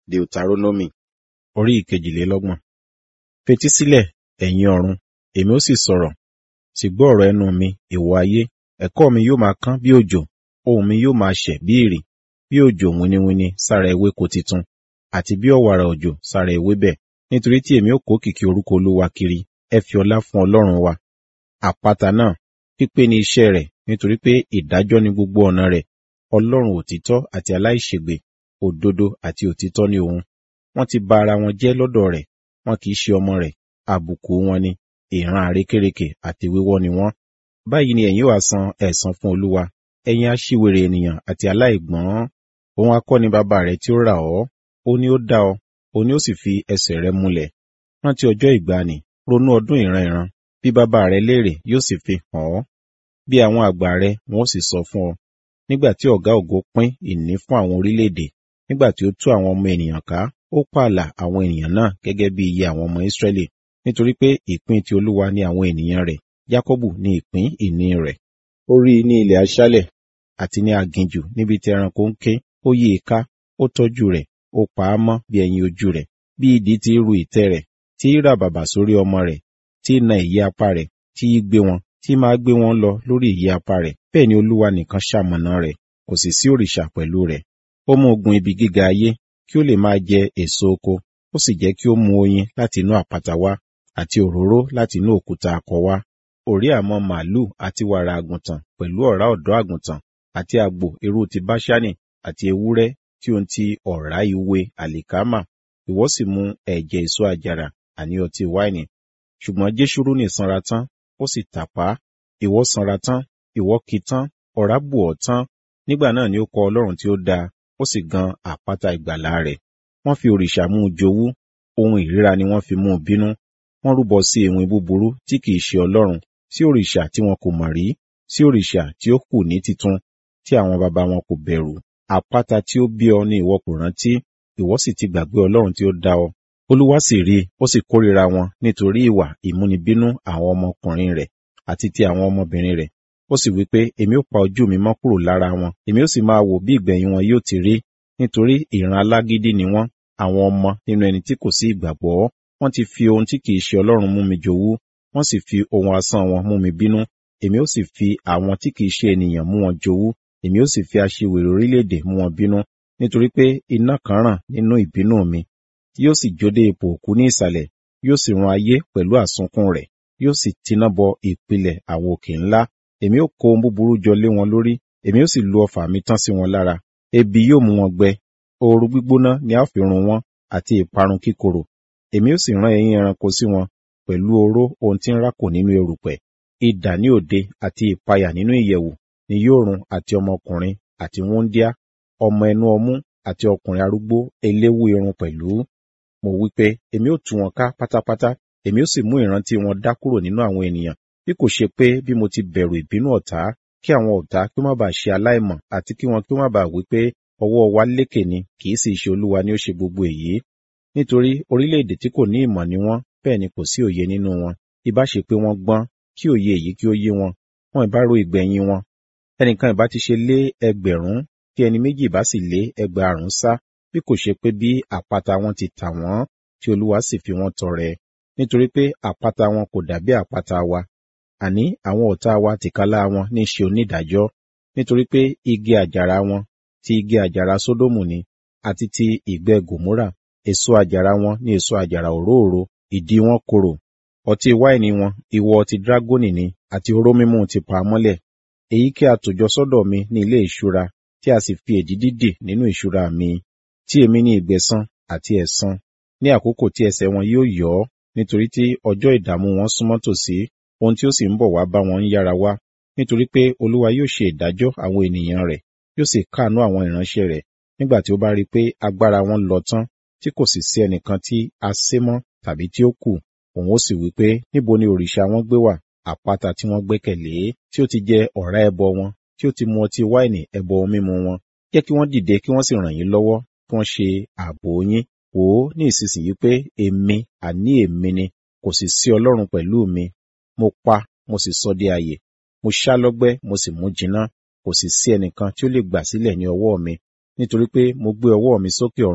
Deuteronomy orí ìkejìlélọ́gbọ̀n. Fetísílẹ̀, ẹ̀yin ọ̀run, èmi ó sì sọ̀rọ̀, sì gbọ́ ọ̀rọ̀ ẹnu mi, ìwọ ayé. Ẹ̀kọ́ mi yóò máa kán bí òjò, ohùn mi yóò máa ṣẹ̀ bí ìrì, bí òjò winiwini sára ewéko titun, àti bí ọ̀wàrà òjò sára ewébẹ̀. Nítorí tí èmi ó kó kìkì orúkọ Olúwa kiri, ẹ fi ọlá fún Ọlọ́run wa. Àpáta náà, pípé ni iṣẹ́ rẹ̀, nítorí pé ìdájọ́ ni gbogbo ọ̀nà rẹ̀. Ọlọ́run òtítọ́ àti aláìṣègbè, òdodo àti òtítọ́ ni òun. Wọ́n ti ba ara wọn jẹ́ lọ́dọ̀ rẹ̀, wọn kì í ṣe ọmọ rẹ̀, àbùkù wọn ni, ìran àrékérekè àti wíwọ́ ni wọ́n. Báyìí ni ẹ̀yin wá san ẹ̀san fún Olúwa, ẹ̀yin aṣiwèrè ènìyàn àti aláìgbọ́n. Òun akọ́ni bàbá rẹ̀ tí ó rà ọ́, ó ní ó dá ọ, ó ní ó sì fi ẹsẹ̀ rẹ múlẹ̀. Rántí ọjọ́ ìgbàanì, ronú ọdún ìran ìran, bí bàbá rẹ léèrè yóò sì fi hàn ọ́. Bí àwọn àgbà rẹ wọn ó sì sọ fún ọ. Nígbà tí ọ̀gá ògo pín ìní fún àwọn orílẹ̀-èdè, nígbà tí ó tú àwọn ọmọ ènìyàn ká, ó pààlà àwọn ènìyàn náà gẹ́gẹ́ bí iye àwọn ọmọ Ísírẹ́lì, nítorí pé ìpín ti Olúwa ni àwọn ènìyàn rẹ̀, Jákọ́bù ni ìpín ìní rẹ̀. Ó rí i ní ilẹ̀ aṣálẹ̀ àti ní aginjù níbi tí ẹranko ń ké, ó yí i ká, ó tọ́jú rẹ̀, ó pa á mọ́ bí ẹyin ojú rẹ̀, bí idì ti ru ìtẹ́ rẹ̀, tí í rà bàbà sórí ọmọ rẹ̀, tí í na ìyẹ́ apá rẹ̀, tí í gbé wọn, tí máa gbé wọn lọ lórí ìyẹ́ apá rẹ̀. Bẹ́ẹ̀ ni Olúwa nìkan ṣamọ̀nà rẹ̀, kò sì sí òrìṣà pẹ̀lú rẹ̀. Ó mú ogun ibi gíga ayé, kí ó lè máa jẹ èso oko, ó sì jẹ́ kí ó mu oyin láti inú àpáta wá, àti òróró láti inú òkúta akọ wá. Òrí àmọ́ màálù àti wàrà àgùntàn pẹ̀lú ọ̀rá ọ̀dọ́ àgùntàn, àti àgbò irú ti Báṣánì, àti ewúrẹ́ tí ó ń ti ọ̀rá ìwé àlìkámà. Ìwọ sì mu ẹ̀jẹ̀ èso àjàrà, àní ọtí wáìnì. Ṣùgbọ́n Jésúrúnì sanra tán, ó sì tàpá. Ìwọ sanra tán, ìwọ ki tán, ọ̀rá bù ọ́ tán. Nígbà náà ni ó kọ Ọlọ́run tí ó dáa, ó sì gan àpáta ìgbàlà rẹ̀. Wọ́n fi òrìṣà mú un jowú, ohun ìríra ni wọ́n fi mú un bínú. Wọ́n rúbọ sí ewin búburú tí kìí ṣe Ọlọ́run, sí òrìṣà tí wọn kò mọ̀ rí, sí òrìṣà tí ó kù ní titun, tí àwọn baba wọn kò bẹ̀rù. Àpáta tí ó bí ọ ni ìwọ kò rántí, ìwọ sì ti gbàgbé Ọlọ́run tí ó dá ọ. Olúwa sì rí i, ó sì kórìíra wọn nítorí ìwà ìmúnibínú àwọn ọmọkùnrin rẹ̀ àti ti àwọn ọmọbìnrin rẹ̀. Ó sì wí pé, èmi ó pa ojú mi mọ́ kúrò lára wọn, èmi ó sì máa wò bí ìgbẹ̀yìn wọn yóò ti rí, nítorí ìran alágídí ni wọ́n, àwọn ọmọ nínú ẹni tí kò sí ìgbàgbọ́. Wọ́n ti fi ohun tí kìí ṣe Ọlọ́run mú mi jowú, wọ́n sì fi ohun asán wọn mú mi bínú. Èmi ó sì fi àwọn tí kìí ṣe ènìyàn mú wọn jowú, èmi ó sì fi aṣiwèrè orílẹ̀-èdè mú wọn bínú, nítorí pé iná kan ràn nínú ìbínú mi, yóò sì jó dé ipò òkú ní ìsàlẹ̀, yóò sì run ayé pẹ̀lú àsunkún rẹ̀, yóò sì tiná bọ ìpìlẹ̀ àwọn òkè ńlá. Èmi ó kó ohun búburú jọ lé wọn lórí, èmi ó sì lu ọfà mi tán sí wọn lára. Ebi yóò mú wọn gbẹ, ooru gbígbóná ni a ó fi run wọn, àti ìparun kíkorò. Èmi ó sì rán ẹyin ẹranko sí wọn, pẹ̀lú oró ohun tí ń rákò nínú erùpẹ̀. Idà ní òde àti ìpayà nínú ìyẹ̀wù ni yóò run àti ọmọkùnrin àti wúńdíá, ọmọ ẹnu ọmú àti ọkùnrin arúgbó eléwú irun pẹ̀lú. Mo wí pé, èmi ó tú wọn ká pátápátá, èmi ó sì mú ìrántí wọn dá kúrò nínú àwọn ènìyàn, bí kò ṣe pé bí mo ti bẹ̀rù ìbínú ọ̀tá, kí àwọn ọ̀tá kí ó má bàa ṣe aláìmọ̀ àti kí wọn kí ó má bàa wí pé ọwọ́ wa lékè ni, kì í sì ṣe Olúwa ni ó ṣe gbogbo èyí. Nítorí orílẹ̀-èdè tí kò ní ìmọ̀ ni wọ́n, bẹ́ẹ̀ ni kò sí òye nínú wọn. Ìbá ṣe pé wọ́n gbọ́n, kí òye èyí kí ó yé wọn, wọn ìbá ro ìgbẹ̀yìn wọn. Ẹnìkan ìbá ti ṣe lé ẹgbẹ̀rún, kí ẹni méjì ìbá sì lé ẹgbàárún sá, bí kò ṣe pé bí àpáta wọn ti tà wọ́n, tí Olúwa sì fi wọ́n tọrẹ. Nítorí pé àpáta wọn kò dàbí àpáta wa, àní àwọn ọ̀tá wa tìkálá wọn ní ṣe onídàájọ́. Nítorí pé igi àjàrà wọn ti igi àjàrà Sódómù ni, àti ti ìgbẹ́ Gòmórà. Èso àjàrà wọn ní èso àjàrà òróòro, ìdí wọn korò. Ọtí wáìnì wọn, ìwọ ọtí dágónì ni, àti oró mímu ti pa mọ́lẹ̀. Èyí kí a tòjọ sọ́dọ̀ mi ní ilé ìṣúra, tí a sì fi èdìdì dì nínú ìṣúra mi, tí èmi ní ìgbẹ̀san àti ẹ̀san, ní àkókò tí ẹsẹ̀ wọn yóò yọ́, nítorí tí ọjọ́ ìdààmú wọn súnmọ́ tòsí, ohun tí ó sì ń bọ̀ wá bá wọn ń yára wá. Nítorí pé Olúwa yóò ṣe ìdájọ́ àwọn ènìyàn rẹ̀, yóò sì káàánú àwọn ìránṣẹ́ rẹ̀, nígbà tí ó bá rí i pé agbára wọn lọ tán, tí kò sì sí ẹnìkan tí a sé mọ́ tàbí tí ó kù. Òun ó sì wí pé, níbo ni òrìṣà wọn gbé wà, àpáta tí wọ́n gbẹ́kẹ̀lé, tí ó ti jẹ ọ̀rá ẹbọ wọn, tí ó ti mu ọtí wáìnì ẹbọ ohun mímu wọn. Jẹ́ kí wọ́n dìde kí wọ́n sì ràn yín lọ́wọ́, kí wọ́n ṣe ààbò yín. Wò ó ní ìsinsìnyí pé èmi, àní èmi ni, kò sì sí Ọlọ́run pẹ̀lú mi. Mo pa, mo sì sọ di ààyè. Mo ṣá lọ́gbẹ́, mo sì mú jiná. Kò sì sí ẹnìkan tí ó lè gbà sílẹ̀ ní ọwọ́ mi. Nítorí pé mo gbé ọwọ́ mi sókè ọ̀run,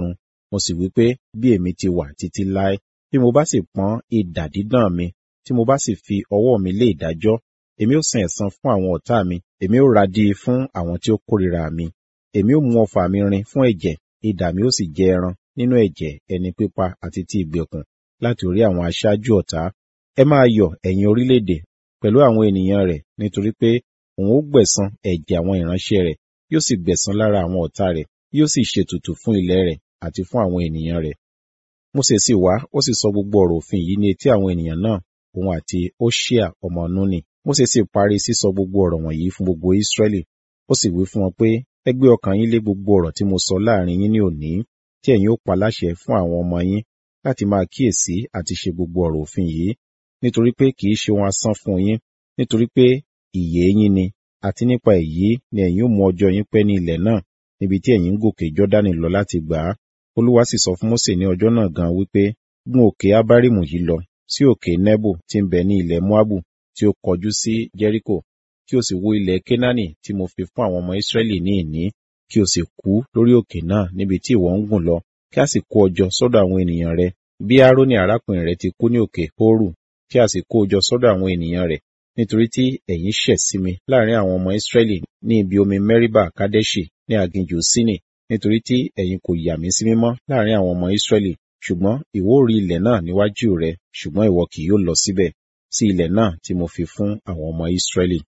mo sì wí pé bí èmi ti wà títí láé bí mo bá sì pọ́n idà dídán mi tí mo bá sì fi ọwọ́ mi lé ìdájọ́ èmi ó san ẹ̀san fún àwọn ọ̀tá mi èmi ó radí fún àwọn tí ó kórìíra mi èmi ó mú ọfà mi rin fún ẹ̀jẹ̀ idà mi ó sì jẹ ẹran nínú ẹ̀jẹ̀ ẹni pípa àti ti ìgbèkùn láti orí àwọn aṣáájú ọ̀tá ẹ máa yọ̀ ẹ̀yin orílẹ̀-èdè pẹ̀lú àwọn ènìyàn rẹ̀ nítorí pé òun ó gbẹ̀san ẹ̀jẹ̀ àwọn ìránṣẹ́ rẹ̀ yóò sì gbẹ̀san lára àwọn ọ̀tá rẹ̀ yóò sì ṣètùtù fún ilẹ̀ rẹ̀ àti fún àwọn ènìyàn rẹ̀ Mósè sì wá ó sì sọ gbogbo ọ̀rọ̀ òfin yìí ní etí àwọn ènìyàn náà òun àti Hóṣíà ọmọ Núnì Mósè sì parí sísọ gbogbo ọ̀rọ̀ wọ̀nyí fún gbogbo Ísírẹ́lì ó sì wí fún wọn pé ẹ gbé ọkàn yín lé gbogbo ọ̀rọ̀ tí mo sọ láàrin yín ní òní tí ẹ̀yin ó pa láṣẹ fún àwọn ọmọ yín láti máa kíyèsí àti ṣe gbogbo ọ̀rọ̀ òfin yìí nítorí pé kì í ṣe ohun asán fún yín nítorí pé ìyè yín ni àti nípa èyí ni ẹ̀yin ó mú ọjọ́ yín pẹ́ ní ilẹ̀ náà níbi tí ẹ̀yin ń gòkè Jọ́dánì lọ láti gbà á Olúwa sì sọ fún Mósè ní ọjọ́ náà gan wípé gún òkè Ábárímù yìí lọ sí òkè Nebo tí ń bẹ ní ilẹ̀ Moabu tí ó kọjú sí Jẹ́ríkò kí o sì wo ilẹ̀ Kénáánì tí mo fi fún àwọn ọmọ Ísírẹ́lì ní ìní kí o sì kú lórí òkè náà níbi tí ìwọ ń gùn lọ kí a sì kó ọ jọ sọ́dọ̀ àwọn ènìyàn rẹ bí Árónì arákùnrin rẹ ti kú ní òkè Hórù kí a sì kó o jọ sọ́dọ̀ àwọn ènìyàn rẹ̀ nítorí tí ẹ̀yin ṣẹ̀ sí mi láàrin àwọn ọmọ Ísírẹ́lì ní ibi omi Mẹ́ríbà Kádẹ́ṣì ní aginjù Sínì nítorí tí ẹ̀yin kò yà mí sí mímọ́ láàrin àwọn ọmọ Ísírẹ́lì ṣùgbọ́n ìwọ rí ilẹ̀ náà níwájú rẹ ṣùgbọ́n ìwọ kì yóò lọ síbẹ̀ sí ilẹ̀ náà tí mo fi fún àwọn ọmọ Ísírẹ́lì.